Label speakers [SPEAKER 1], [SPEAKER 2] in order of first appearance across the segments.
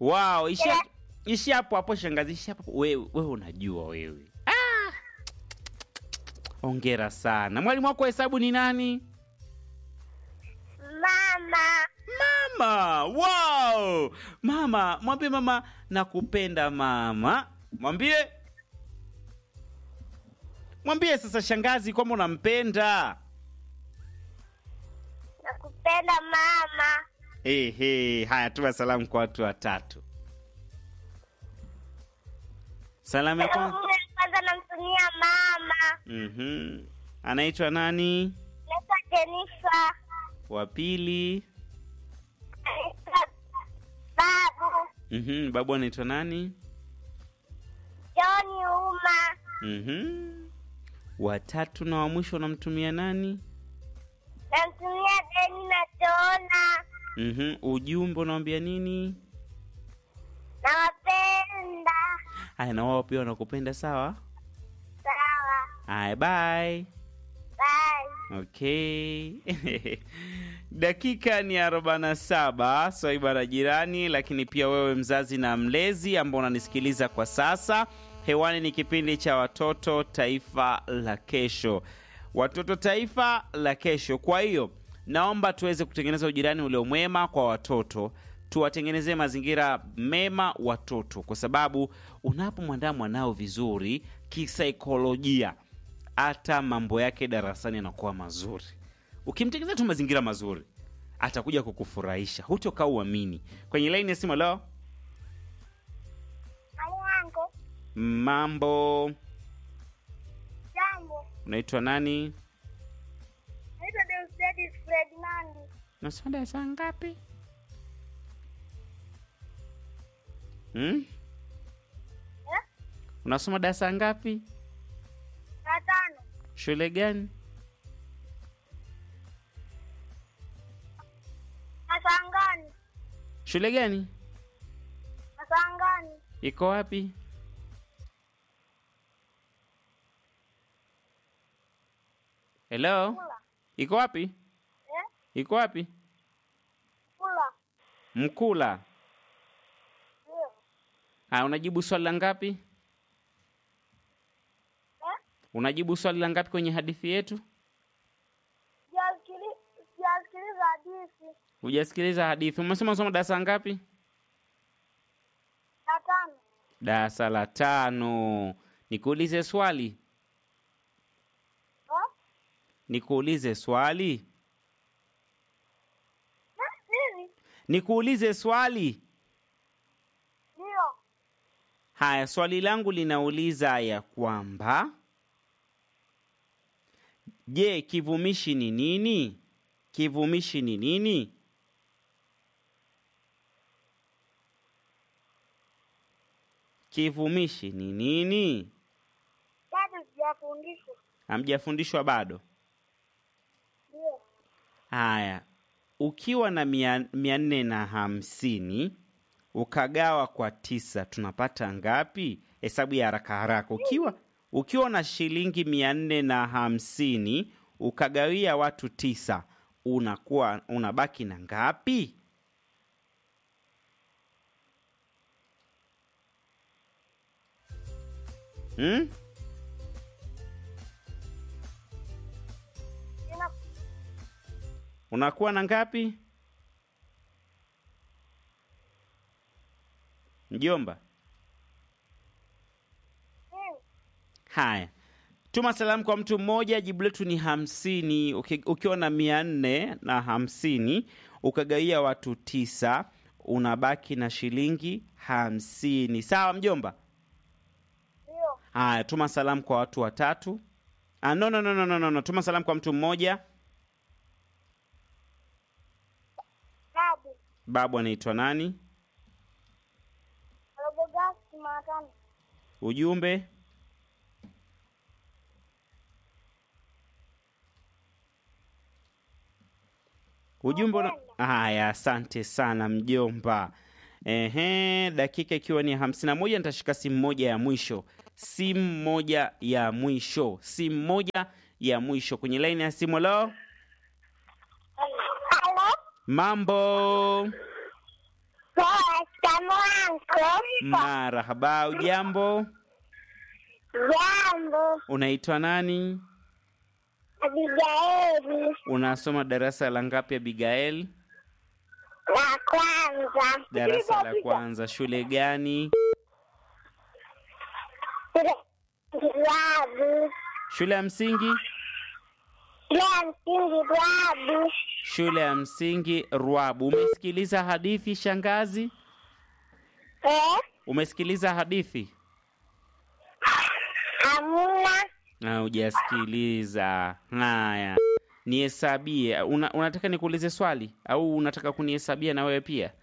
[SPEAKER 1] Wow, ishi ishi hapo hapo shangazi, ishi hapo. Wewe wewe unajua wewe. Ah! Ongera sana. Mwalimu wako wa hesabu ni nani?
[SPEAKER 2] Mama.
[SPEAKER 1] Mama. Wow! Mama, mwambie mama nakupenda mama. Mwambie. Mwambie sasa shangazi kwamba unampenda.
[SPEAKER 2] Nakupenda mama.
[SPEAKER 1] Ehe, haya tuma salamu kwa watu watatu. Salamu ya kwanza.
[SPEAKER 2] Salamu ya kwanza namtumia mama.
[SPEAKER 1] Mhm. Anaitwa nani?
[SPEAKER 2] Naitwa Jenifa.
[SPEAKER 1] Wa pili.
[SPEAKER 2] Naitwa Babu.
[SPEAKER 1] Mhm. Babu anaitwa nani?
[SPEAKER 2] Joni Uma.
[SPEAKER 1] Mhm. Watatu na wa mwisho unamtumia nani?
[SPEAKER 2] Namtumia Deni na Tona.
[SPEAKER 1] Mhm. Ujumbe unawambia nini?
[SPEAKER 2] Nawapenda.
[SPEAKER 1] Haya, na wao pia wanakupenda sawa?
[SPEAKER 2] Sawa.
[SPEAKER 1] Haya, bye.
[SPEAKER 2] Bye.
[SPEAKER 1] Okay. Dakika ni 47 swaiba la jirani, lakini pia wewe mzazi na mlezi ambao unanisikiliza kwa sasa, hewani ni kipindi cha watoto taifa la kesho, watoto taifa la kesho. Kwa hiyo naomba tuweze kutengeneza ujirani ulio mwema kwa watoto, tuwatengenezee mazingira mema watoto, kwa sababu unapomwandaa mwanao vizuri kisaikolojia hata mambo yake darasani yanakuwa mazuri. Ukimtengeneza tu mazingira mazuri, atakuja kukufurahisha, hutokaa uamini. Kwenye laini ya simu, leo
[SPEAKER 2] Hali yangu.
[SPEAKER 1] mambo,
[SPEAKER 2] Jambo.
[SPEAKER 1] unaitwa nani?
[SPEAKER 2] Naitwa Deusdedis Ferdinandi.
[SPEAKER 1] Unasoma darasa ngapi? Hmm?
[SPEAKER 2] Eh?
[SPEAKER 1] Unasoma darasa ngapi?
[SPEAKER 2] Na tano.
[SPEAKER 1] Shule gani?
[SPEAKER 2] Masangani.
[SPEAKER 1] Shule gani?
[SPEAKER 2] Masangani.
[SPEAKER 1] Iko wapi? Hello?
[SPEAKER 2] Kula.
[SPEAKER 1] Iko wapi?
[SPEAKER 2] Eh?
[SPEAKER 1] Iko wapi?
[SPEAKER 2] Kula.
[SPEAKER 1] Mkula.
[SPEAKER 2] Ndio.
[SPEAKER 1] Haya, unajibu swali la ngapi?
[SPEAKER 2] Eh?
[SPEAKER 1] Unajibu swali la ngapi kwenye hadithi yetu?
[SPEAKER 2] Sijasikili- Sijasikiliza hadithi.
[SPEAKER 1] Hujasikiliza hadithi. Umesema unasoma darasa ngapi?
[SPEAKER 2] Na tano.
[SPEAKER 1] Darasa la tano. Nikuulize swali.
[SPEAKER 2] Eh?
[SPEAKER 1] Nikuulize swali.
[SPEAKER 2] Eh? Nini?
[SPEAKER 1] Nikuulize swali.
[SPEAKER 2] Ndio.
[SPEAKER 1] Haya, swali langu linauliza ya kwamba je, kivumishi ni nini? Kivumishi ni nini? Kivumishi ni nini?
[SPEAKER 2] Bado sijafundishwa.
[SPEAKER 1] Hamjafundishwa bado?
[SPEAKER 2] Ndio.
[SPEAKER 1] Haya, ukiwa na mia, mia nne na hamsini ukagawa kwa tisa tunapata ngapi? Hesabu ya haraka haraka. Ukiwa ukiwa na shilingi mia nne na hamsini ukagawia watu tisa unakuwa unabaki na ngapi? Hmm?
[SPEAKER 2] Ina
[SPEAKER 1] Unakuwa na ngapi? Mjomba.
[SPEAKER 2] nini?
[SPEAKER 1] Haya, tuma salamu kwa mtu mmoja. Jibu letu ni hamsini. Uki- Ukiwa na mia nne na hamsini ukagawia watu tisa unabaki na shilingi hamsini. Sawa mjomba?
[SPEAKER 2] Ndio.
[SPEAKER 1] Haya, tuma salamu kwa watu watatu. Ah, no, no, no, no, no, no, no. Tuma salamu kwa mtu mmoja.
[SPEAKER 2] Babu.
[SPEAKER 1] Babu anaitwa nani?
[SPEAKER 2] Alobogasi Jumatano.
[SPEAKER 1] Ujumbe ujumbe una... Haya, asante sana mjomba. Ehe, dakika ikiwa ni hamsini na moja nitashika simu moja ya mwisho, simu moja ya mwisho, simu moja ya mwisho kwenye laini ya simu. Lo,
[SPEAKER 2] Halo.
[SPEAKER 1] mambo
[SPEAKER 2] Poa Shikamo anko.
[SPEAKER 1] Marahaba, ujambo?
[SPEAKER 2] Jambo.
[SPEAKER 1] Unaitwa nani?
[SPEAKER 2] Abigaili.
[SPEAKER 1] Unasoma darasa la ngapi, Abigail?
[SPEAKER 2] La kwanza.
[SPEAKER 1] Darasa la kwanza. Shule gani?
[SPEAKER 2] Dwabu.
[SPEAKER 1] Shule ya msingi?
[SPEAKER 2] Shule ya msingi Dwabu.
[SPEAKER 1] Shule ya msingi Rwabu. Umesikiliza hadithi shangazi?
[SPEAKER 2] Eh?
[SPEAKER 1] Umesikiliza hadithi?
[SPEAKER 2] Hamuna.
[SPEAKER 1] Na hujasikiliza. Haya, nihesabie. Una, unataka nikuulize swali au unataka kunihesabia na wewe pia?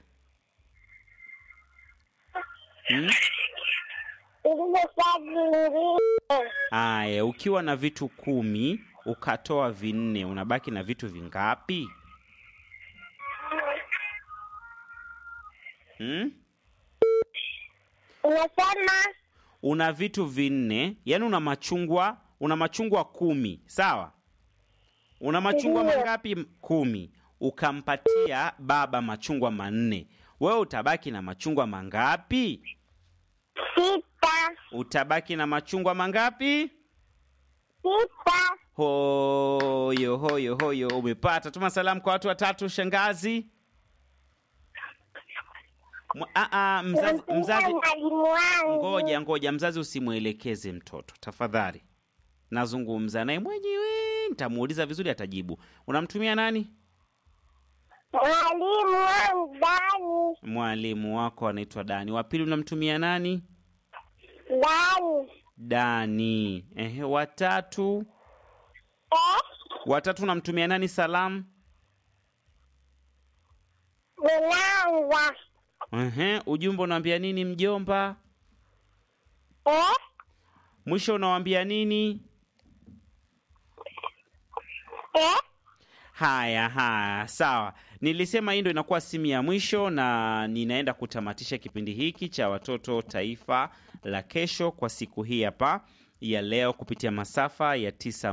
[SPEAKER 1] Hmm?
[SPEAKER 2] Ile swali lingine.
[SPEAKER 1] Aya, ukiwa na vitu kumi ukatoa vinne, unabaki na vitu vingapi? Hmm?
[SPEAKER 2] Unasema
[SPEAKER 1] Una vitu vinne, yani una machungwa, una machungwa kumi, sawa? Una machungwa
[SPEAKER 2] Ndiyo.
[SPEAKER 1] mangapi? Kumi. Ukampatia baba machungwa manne, wewe utabaki na machungwa mangapi?
[SPEAKER 2] sita.
[SPEAKER 1] Utabaki na machungwa mangapi?
[SPEAKER 2] Sita.
[SPEAKER 1] Hoyo hoyo hoyo, umepata. Tuma salamu kwa watu watatu, shangazi. Mwa- a- a, mzazi,
[SPEAKER 2] Namtumia
[SPEAKER 1] mzazi
[SPEAKER 2] mwalimu wangu.
[SPEAKER 1] ngoja ngoja, mzazi usimwelekeze mtoto tafadhali. Nazungumza naye mwenyewe, nitamuuliza vizuri, atajibu. Unamtumia nani?
[SPEAKER 2] Mwalimu wangu Dani.
[SPEAKER 1] Mwalimu wako anaitwa Dani. Wa pili unamtumia nani?
[SPEAKER 2] Dani.
[SPEAKER 1] Dani. Ehe, watatu
[SPEAKER 2] Eh?
[SPEAKER 1] watatu unamtumia nani salamu?
[SPEAKER 2] Mwananza.
[SPEAKER 1] Ehe, ujumbe unaambia nini mjomba?
[SPEAKER 2] Eh?
[SPEAKER 1] Mwisho unawambia nini?
[SPEAKER 2] Eh?
[SPEAKER 1] Haya, haya, sawa. Nilisema hii ndo inakuwa simu ya mwisho, na ninaenda kutamatisha kipindi hiki cha watoto taifa la kesho kwa siku hii hapa ya leo kupitia masafa ya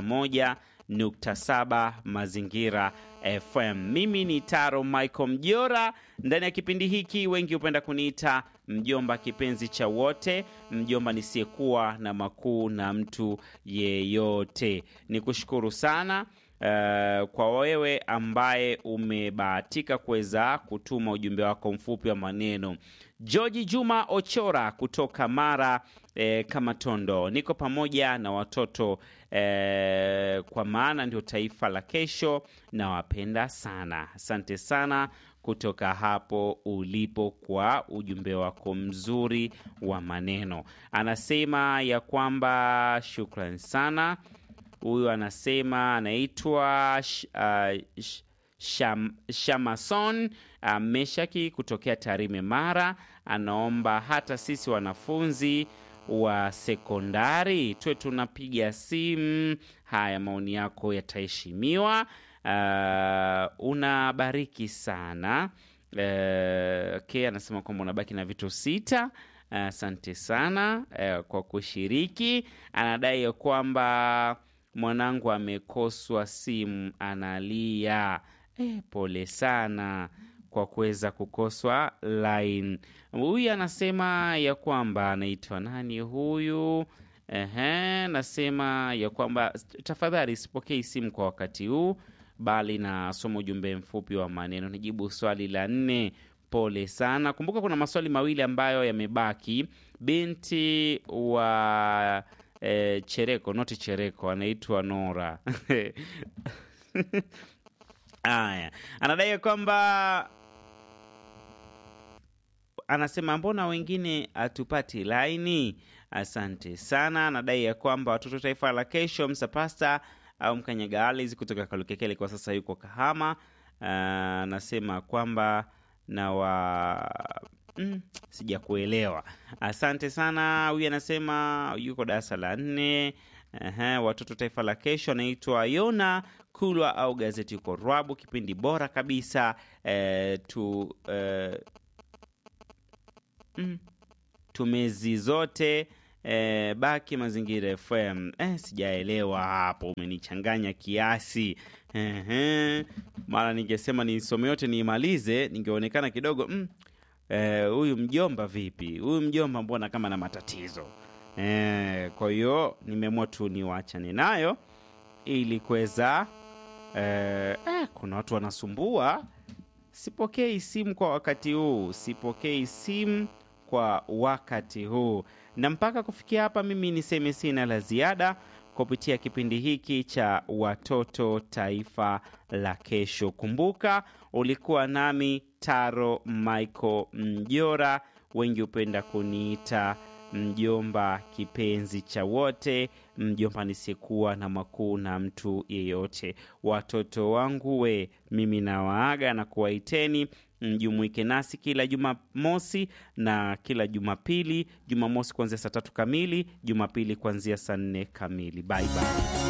[SPEAKER 1] 91.7 Mazingira FM. Mimi ni Taro Michael Mjora. Ndani ya kipindi hiki wengi hupenda kuniita mjomba kipenzi cha wote, mjomba nisiyekuwa na makuu na mtu yeyote. Ni kushukuru sana Uh, kwa wewe ambaye umebahatika kuweza kutuma ujumbe wako mfupi wa maneno. George Juma Ochora kutoka Mara eh, kama Tondo, niko pamoja na watoto eh, kwa maana ndio taifa la kesho, nawapenda sana. Asante sana kutoka hapo ulipo kwa ujumbe wako mzuri wa maneno. Anasema ya kwamba shukran sana huyu anasema anaitwa sh, uh, sh, sham, Shamason uh, Meshaki kutokea Tarime Mara, anaomba hata sisi wanafunzi wa sekondari tuwe tunapiga simu. Haya, maoni yako yataheshimiwa. Uh, unabariki sana. Uh, okay, anasema kwamba unabaki na vitu sita. Asante sana uh, kwa kushiriki. Anadai ya kwamba mwanangu amekoswa simu analia. Eh, pole sana kwa kuweza kukoswa line. Huyu anasema ya kwamba anaitwa nani huyu? Ehe, nasema ya kwamba tafadhali sipokei simu kwa wakati huu, bali nasoma ujumbe mfupi wa maneno. Nijibu swali la nne. Pole sana. Kumbuka kuna maswali mawili ambayo yamebaki. Binti wa eh, Chereko, noti Chereko, anaitwa Nora. Aya, anadai kwamba anasema mbona wengine hatupati laini? Asante sana. Anadai ya kwamba watoto taifa la kesho, msapasta au mkanyaga Alice kutoka Kalukekele kwa sasa yuko Kahama. Anasema kwamba na wa mm, sijakuelewa. Asante sana. Huyu anasema yuko darasa la nne. Aha, watoto taifa la kesho anaitwa Yona Kulwa au gazeti yuko Rwabu, kipindi bora kabisa eh, tu eh, mm, tumezi zote eh, baki mazingira FM. Eh, sijaelewa hapo, umenichanganya kiasi. Ehe, mara ningesema nisome yote niimalize, ningeonekana kidogo mm, eh, huyu mjomba vipi? Huyu mjomba mbona kama na matatizo eh, kwa hiyo nimeamua tu niwachane nayo ili kuweza eh, eh, kuna watu wanasumbua. Sipokei simu kwa wakati huu, sipokei simu kwa wakati huu. Na mpaka kufikia hapa, mimi niseme sina la ziada kupitia kipindi hiki cha Watoto Taifa la Kesho. Kumbuka ulikuwa nami Taro Michael Mjora, wengi hupenda kuniita mjomba kipenzi cha wote, mjomba nisiyekuwa na makuu na mtu yeyote. Watoto wangu we, mimi nawaaga na kuwaiteni mjumuike nasi kila Jumamosi na kila Jumapili. Jumamosi kuanzia saa tatu kamili, Jumapili kuanzia saa nne kamili. Bye bye.